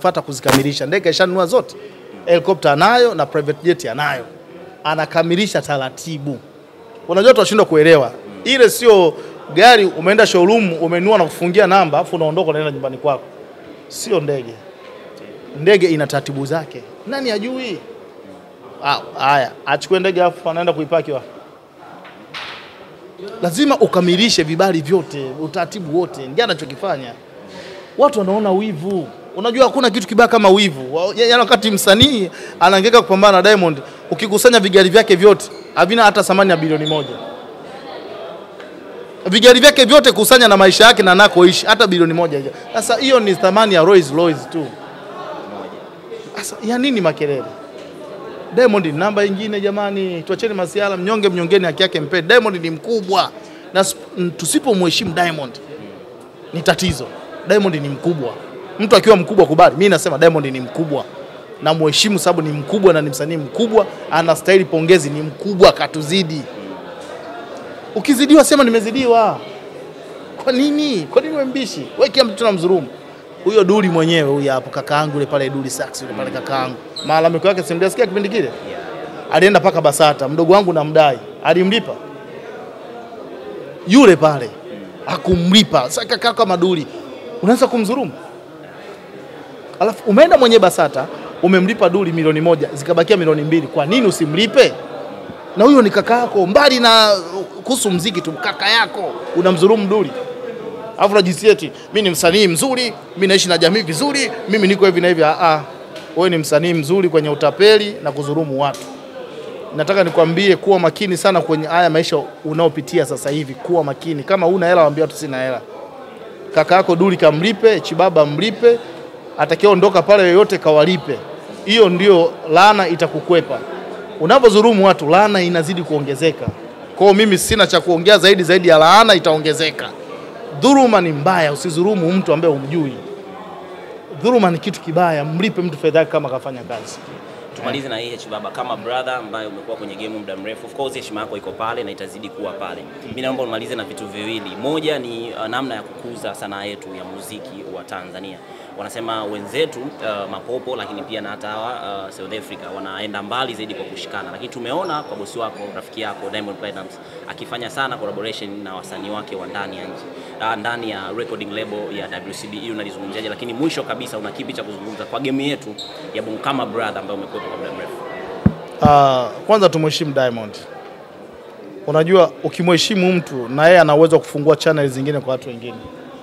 kinachofuata kuzikamilisha. Ndege ishanunua zote, helikopta anayo na private jet anayo, anakamilisha taratibu. Unajua tunashindwa kuelewa, ile sio gari umeenda showroom umenunua na kufungia namba afu unaondoka unaenda nyumbani kwako, sio ndege. Ndege ina taratibu zake, nani ajui? Ah, Haya, achukue ndege afu anaenda kuipaki wapi? Lazima ukamilishe vibali vyote, utaratibu wote, ndio anachokifanya. Watu wanaona wivu. Unajua hakuna kitu kibaya kama wivu. Wa- Yaani wakati msanii anaangaika kupambana na Diamond, ukikusanya vigari vyake vyote havina hata thamani ya bilioni moja. Vigari vyake vyote kusanya na maisha yake na anakoishi hata bilioni moja. haija. Sasa hiyo ni thamani ya Rolls Royce tu. Sasa ya nini makelele? Diamond ni namba ingine jamani, tuacheni masiala, mnyonge mnyongeni haki yake mpe. Diamond ni mkubwa na sp- m- tusipomheshimu Diamond ni tatizo. Diamond ni mkubwa, mtu akiwa mkubwa kubali. Mimi nasema Diamond ni mkubwa na muheshimu, sababu ni mkubwa na ni msanii mkubwa, anastahili pongezi, ni mkubwa, katuzidi. Ukizidiwa sema nimezidiwa. Kwa nini? Kwa nini wewe mbishi? Wewe kila mtu tunamdhulumu. Huyo Duli mwenyewe huyo hapo kakaangu yule pale Duli Sax yule pale kakaangu. Malalamiko yake simjasikia kipindi kile? Alienda paka Basata, mdogo wangu namdai. Alimlipa? Yule pale hakumlipa. Sasa kaka kama Duli unaweza kumdhulumu? Alafu umeenda mwenye Basata umemlipa Duli milioni moja zikabakia milioni mbili. Kwa nini usimlipe? na huyo ni kaka yako, mbali na kuhusu mziki tu, kaka yako unamdhulumu Duli, alafu unajisikia eti mimi ni msanii mzuri, mimi naishi na jamii vizuri, mimi niko hivi na hivi. Ah, ah, wewe ni msanii mzuri kwenye utapeli na kudhulumu watu. Nataka nikwambie kuwa makini sana kwenye haya maisha unaopitia sasa hivi, kuwa makini. Kama una hela, waambie watu sina hela. Kaka yako Duli kamlipe, Chibaba mlipe, atakayeondoka pale yoyote kawalipe. Hiyo ndio laana itakukwepa. Unavyodhulumu watu, laana inazidi kuongezeka. Kwa hiyo mimi sina cha kuongea zaidi zaidi ya laana itaongezeka. Dhuluma ni mbaya, usidhulumu mtu ambaye humjui. Dhuluma ni kitu kibaya, mlipe mtu fedha yake kama kafanya kazi. Tumalize na hii H Baba, kama brother ambaye umekuwa kwenye game muda mrefu, of course heshima yako iko pale na itazidi kuwa pale. Mimi naomba umalize na vitu viwili. Moja ni uh, namna ya kukuza sanaa yetu ya muziki wa Tanzania. Wanasema wenzetu uh, mapopo, lakini pia na hata hawa uh, South Africa wanaenda mbali zaidi kwa kushikana, lakini tumeona kwa bosi wako, rafiki yako Diamond Platnumz akifanya sana collaboration na wasanii wake wa ndani ya nchi uh, ndani ya recording label ya WCB. Hiyo unalizungumziaje? Lakini mwisho kabisa, una kipi cha kuzungumza kwa game yetu ya Bongo kama brother ambaye umekuwa kwa muda mrefu? Ah, kwanza tumheshimu Diamond. Unajua ukimheshimu mtu na yeye ana uwezo wa kufungua channel zingine kwa watu wengine.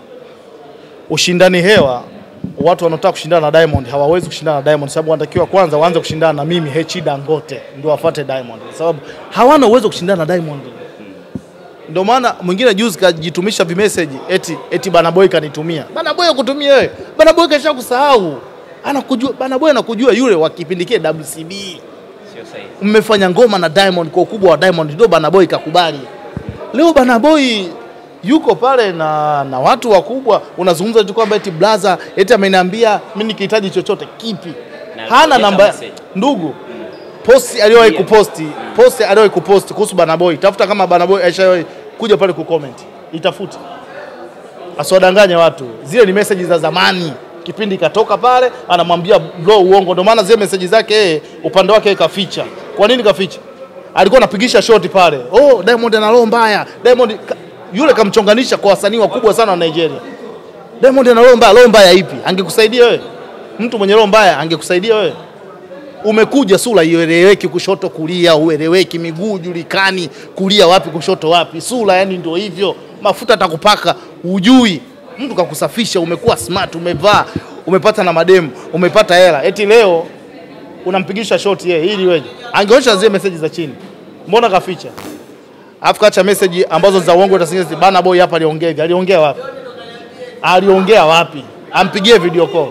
Ushindani hewa, watu wanaotaka kushindana na Diamond hawawezi kushindana na Diamond sababu wanatakiwa kwanza waanze kushindana na mimi Hechi Dangote ndio wafuate Diamond kwa sababu hawana uwezo wa kushindana na Diamond. Ndio maana mwingine juzi kajitumisha vimeseji eti eti Bana Boy kanitumia. Bana Boy akutumia wewe. Bana Boy kasha kusahau. Anakujua Bana Boy anakujua yule wa kipindi kile WCB Sio sahihi. mmefanya ngoma na Diamond kwa ukubwa wa Diamond, ndio Bana Boy kakubali. Leo Bana Boy yuko pale na, na watu wakubwa, unazungumza tu kwamba eti blaza eti ameniambia mimi nikihitaji chochote kipi, Na hana alipokea namba message. ndugu posti aliyowahi Yeah. kuposti posti aliyowahi kuposti kuhusu Bana Boy, tafuta kama Bana Boy aishawahi kuja pale kucomment, itafute asiwadanganye watu. Zile ni message za zamani, kipindi katoka pale, anamwambia bro uongo. Ndio maana zile message zake yeye upande wake yeye kaficha. Kwa nini kaficha? Alikuwa anapigisha shoti pale, oh Diamond ana roho mbaya. Diamond ka, yule kamchonganisha kwa wasanii wakubwa sana wa Nigeria. Diamond ana roho mbaya. Roho mbaya ipi? Angekusaidia wewe? Mtu mwenye roho mbaya angekusaidia wewe? Umekuja sura ieleweki, kushoto kulia, ueleweki, miguu julikani, kulia wapi, kushoto wapi, sura yani ndio hivyo, mafuta atakupaka ujui. Mtu kakusafisha, umekuwa smart, umevaa, umepata na mademu, umepata hela, eti leo unampigisha shoti yeye ili weje? Angeonyesha zile message za chini, mbona kaficha? Alafu kacha message ambazo za uongo, utasingizia bana boy hapa aliongea hivi, aliongea wapi? Aliongea wapi? Ampigie video call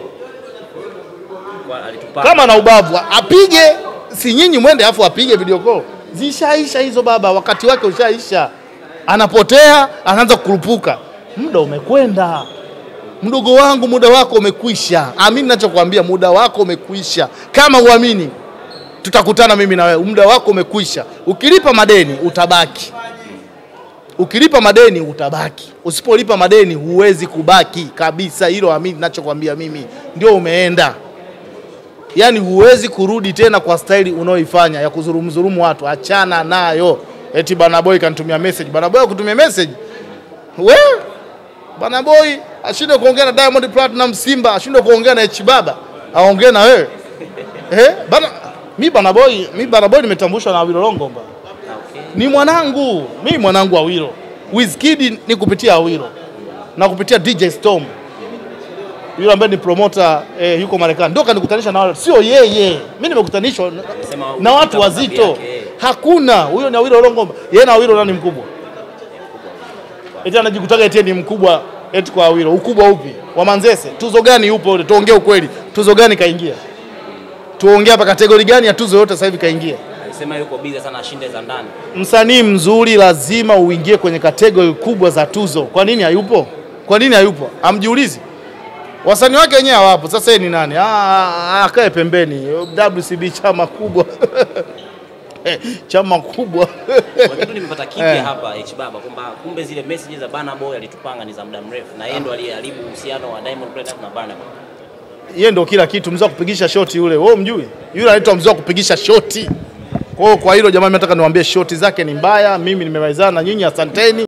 Kwa- alitupaka. kama na ubavu apige, si nyinyi mwende afu apige video call. Zishaisha hizo baba, wakati wake ushaisha. Anapotea, anaanza kukurupuka. Muda umekwenda, mdogo wangu, muda wako umekwisha. Amini nachokwambia, muda wako umekwisha. Kama uamini, tutakutana mimi na wewe, muda wako umekwisha. Ukilipa madeni utabaki. Ukilipa madeni utabaki, usipolipa madeni huwezi kubaki kabisa. Hilo amini ninachokwambia mimi, ndio umeenda. Yaani huwezi kurudi tena kwa staili unaoifanya ya kuzurumzurumu watu, achana nayo. Eti bana boy kanitumia message, bana boy kutumia message we bana boy ashinde kuongea na Diamond Platinum Simba, ashinde kuongea na H Baba, aongee na wewe eh? Bana mi bana boy, mi bana boy nimetambulishwa na Awilo Longomba Okay. ni mwanangu, mimi mwanangu Awilo. Wizkid ni kupitia Awilo na kupitia DJ Storm yule ambaye ni promoter eh, yuko Marekani, ndio kanikutanisha na wale, sio yeye. Mimi nimekutanishwa na- Sema na watu ukipita wazito, madhambi yake, eh. hakuna huyo. Ni Awilo Longomba, yeye na Awilo nani mkubwa? Eti anajikutaga eti ni mkubwa eti kwa Awilo. Ukubwa upi? Wa Manzese, tuzo gani yupo ule? Tuongee ukweli, tuzo gani kaingia? Tuongee hapa, kategori gani ya tuzo yote sasa hivi kaingia? Alisema yuko busy sana ashinde za ndani. Msanii mzuri lazima uingie kwenye kategori kubwa za tuzo. Kwa nini hayupo? Kwa nini hayupo? Amjiulizi. Wasanii wake wenyewe hawapo. Sasa yeye ni nani? Ah, ah, akae pembeni. WCB chama kubwa. chama kubwa. Kwa kitu nimepata kipya Eh. hapa H Baba kwamba kumbe zile messages za Burna Boy alitupanga ni za muda mrefu na yeye ndo aliyeharibu uhusiano wa Diamond Platnumz na Burna Boy. Yeye ndio kila kitu, mzee wa kupigisha shoti yule. Wewe umjui? Yule anaitwa mzee wa kupigisha shoti. Kwa hiyo kwa hilo jamani, nataka niwaambie shoti zake ni mbaya. Mimi nimemalizana na nyinyi, asanteni.